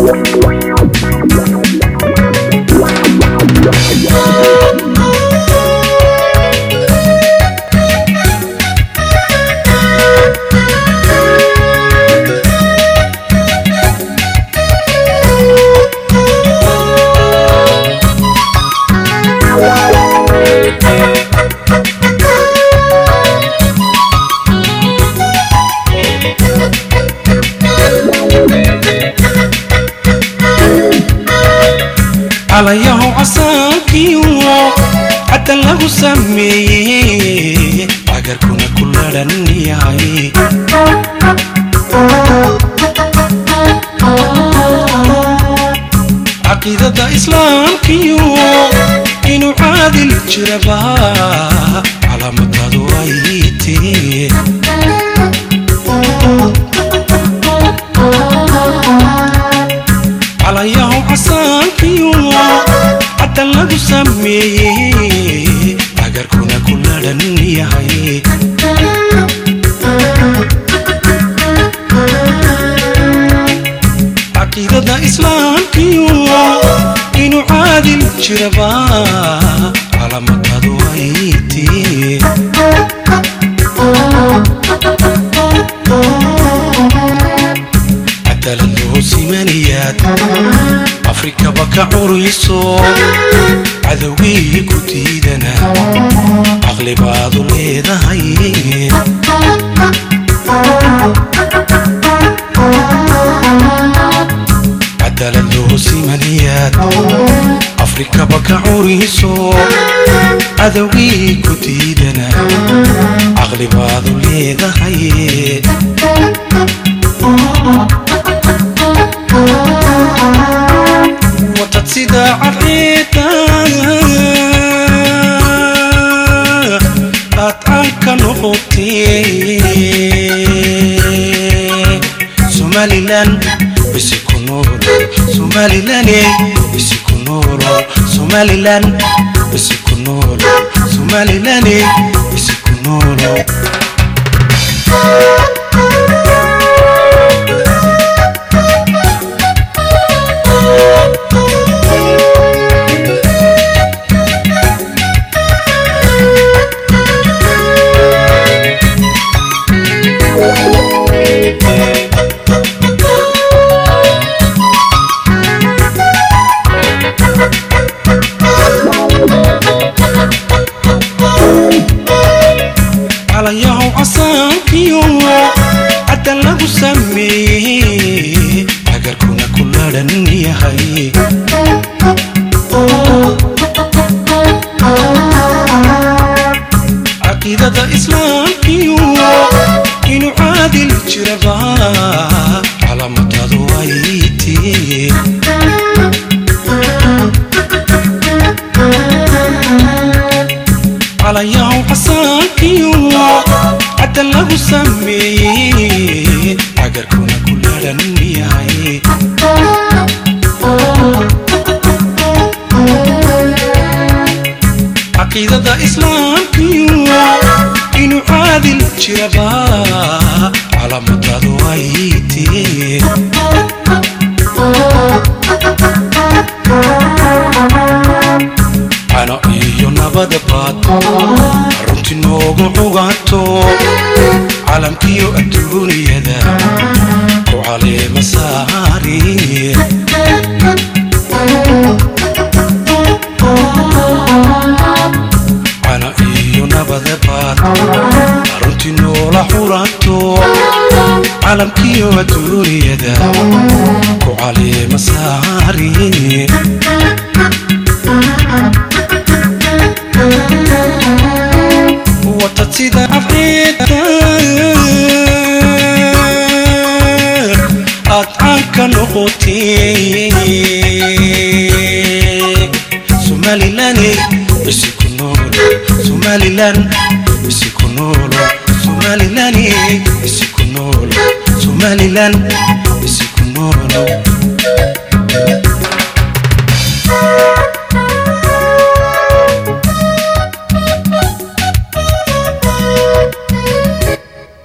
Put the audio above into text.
calayahow casaankiyo caddan lagu sameeyey cagarkuna ku ladhan yahay caqiidada islaamkiyo inuu caadil jiraba calaamadadu ay tee calayahow casaankiyo caddan lagu sameeyey cagarkuna ku ladhan yahay caqiidada islaamkiyo inuu caadil jiraba calaamadadu ay tee cadaalad loo simanayaad afrikaba ka curayso cadowgii ku diidana caqli baadu leedahay cadaalad loo simanayaad afrikaba ka curayso cadowgii ku diidana caqli baadu leedahay watad sida cadceeda aad caanka noqotee somalilan bisi ku noolo somalilane bisi ku noolo somalilan bisi ku noolo somalilane bisi ku noolo calayahow casaankiyo caddan lagu sameeyey cagarkuna ku ladhan yahay caqiidada islaamkiyo inuu caadil jiraba calaamadadu ay tee calayahow casaankiyo caddan lagu sameeyey cagarkuna ku ladhan yahay caqiidada islaamkiyo inuu caadil jiraba calaamadadu ay tee cano iyo nabada baad runti noogu cuganto calamkiyo adduuniyada ku caleema saari cano iyo nabada baad runti noola xulanto calamkiyo adduuniyada ku caleema saari watad sida afreeda aad caanka noqotee somalilane bisi ku noolo somalilan bisi ku noolo somalilane bisi ku noolo somalilan bisi ku noolo